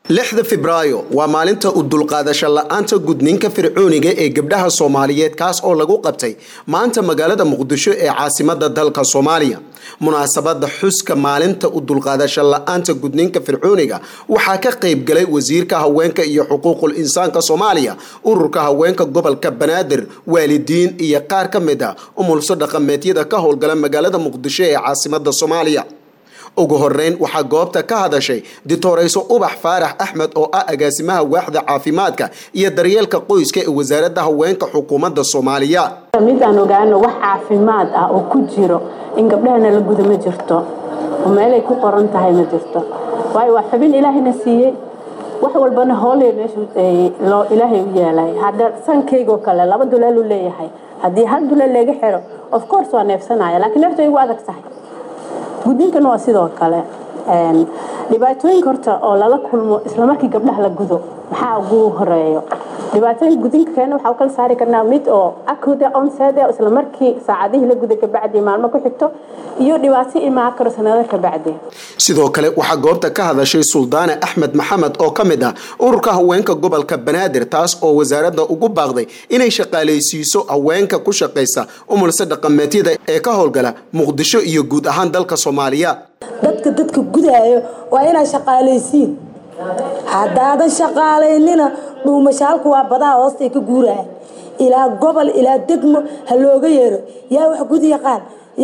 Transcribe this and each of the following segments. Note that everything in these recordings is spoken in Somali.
lixda febraayo waa maalinta u dulqaadasho la-aanta gudniinka fircooniga ee gabdhaha soomaaliyeed kaas oo lagu qabtay maanta magaalada muqdisho ee caasimada dalka soomaaliya munaasabada xuska maalinta u dulqaadasho la-aanta gudniinka fircooniga waxaa ka qayb galay wasiirka haweenka iyo xuquuqul insaanka soomaaliya ururka haweenka gobolka banaadir waalidiin iyo qaar ka mid a umulso dhaqameedyada ka howlgala magaalada muqdisho ee caasimada soomaaliya ugu horeyn waxaa goobta ka hadashay ditoreyso ubax faarax axmed oo ah agaasimaha waaxda caafimaadka iyo daryeelka qoyska ee wasaaradda haweenka xukuumadda soomaaliya mid aan ogaano wax caafimaad ah oo ku jiro in gabdhahana la guda ma jirto oo meelay ku qoran tahay ma jirto waayo waa xubin ilaahayna siiyey wax walbana hooley meesha ilaahay u yeelay hadda sankaygoo kale laba duleel u leeyahay haddii hal duleel laga xiro of course waa neefsanaya laakiin neefta igu adag tahay gudniinkana waa sidoo kale dhibaatooyinka horta oo lala kulmo islamarkii gabdhaha la gudo maxaa ugu horeeyo dhibaatooyinka gudniinka keena waxaa u kala saari karnaa mid oo akuda onsede islamarkii saacadihii la guda kabacdi maalmo ku xigto iyo dhibaato imaan karo sanado kabacdi sidoo kale waxaa goobta ka hadashay suldaane axmed maxamed oo ka mid ah ururka haweenka gobolka banaadir taas oo wasaaradda ugu baaqday inay shaqaalaysiiso haweenka ku shaqaysa umulse dhaqameedyada ee ka howlgala muqdisho iyo guud ahaan dalka soomaaliya dadka dadka gudaayo waa inaa shaqaalaysiin haddaadan shaqaalaynina dhuumashaalku waa badaha hoostay ka guuraya ilaa gobol ilaa degmo ha looga yeero yaa wax gud yaqaan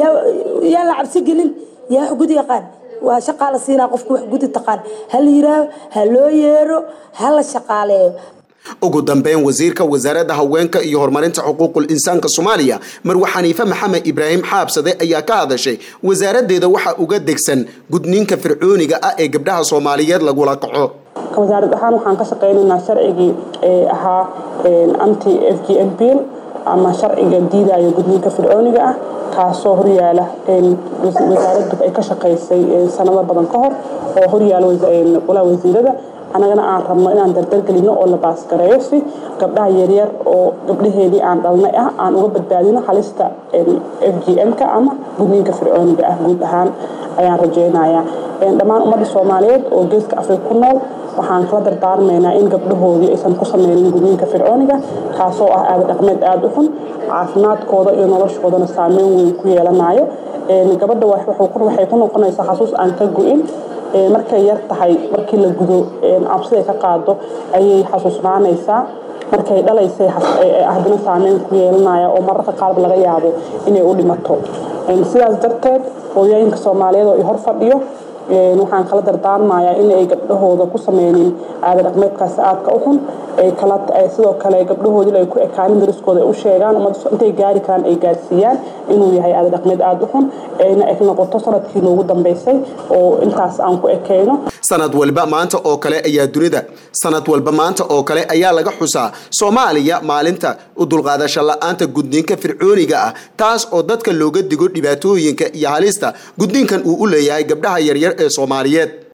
yaa la cabsi gelin yaa wax gud yaqaan waa shaqaa la siinaa qofku wax gudi taqaan ha la yiraaho ha loo yeero ha la shaqaaleeyo ugu dambeyn wasiirka wasaaradda haweenka iyo horumarinta xuquuqul insaanka soomaaliya marwe xaniife maxamed ibraahim xaabsade ayaa ka hadashay wasaaraddeeda waxaa uga degsan gudniinka fircooniga ah ee gabdhaha soomaaliyeed lagula kaco wasaarad ahaan waxaan ka shaqaynaynaa sharcigii ee ahaa anti f g m bill ama sharciga diidaya gudniinka fircooniga ah kaasoo horyaala wasaaraddu ay ka shaqaysay sanado badan ka hor oo horyaala walaa wasiirada annagana aan rabno inaan dardargelino oo la baasgareeyo si gabdhaha yaryar oo gabdhaheedii aan dhalnay ah aan uga badbaadino halista f g m-ka ama gudniinka fircooniga ah guud ahaan ayaan rajeynayaa dhammaan ummadda soomaaliyeed oo geeska afrika ku nool waxaan kala dardaarmaynaa in gabdhahoodii aysan ku sameynin gudniinka fircooniga kaasoo ah aada dhaqmeed aada u xun caafimaadkooda iyo noloshoodana saameyn weyn ku yeelanayo gabadha waxay ku noqonaysaa xasuus aan ka go-in markay yar tahay markii la gudo cabsiday ka qaado ayay xasuusnaanaysaa markay dhalaysay ahdina saameyn ku yeelanaya oo mararka qaarba laga yaabo inay u dhimato sidaas darteed hooyooyinka soomaaliyeed oo i hor fadhiyo waxaan kala dardaarmayaa in ay gabdhahooda ku sameynin aada dhaqmeedkaasi aadka u xun sidoo kale gabdhahoodii ay ku ekaanin dariskooda ay u sheegaan intay gaari karaan ay gaarsiiyaan inuu yahay aada dhaqmeed aada u xun ayna eg noqoto sanadkii noogu dambeysay oo intaas aan ku ekayno sanad walba maanta oo kale ayaa dunida sanad walba maanta oo kale ayaa laga xusaa soomaaliya maalinta u dulqaadasho la-aanta gudniinka fircooniga ah taas oo dadka looga digo dhibaatooyinka iyo halista gudniinkan uu u leeyahay gabdhaha yaryar ee soomaaliyeed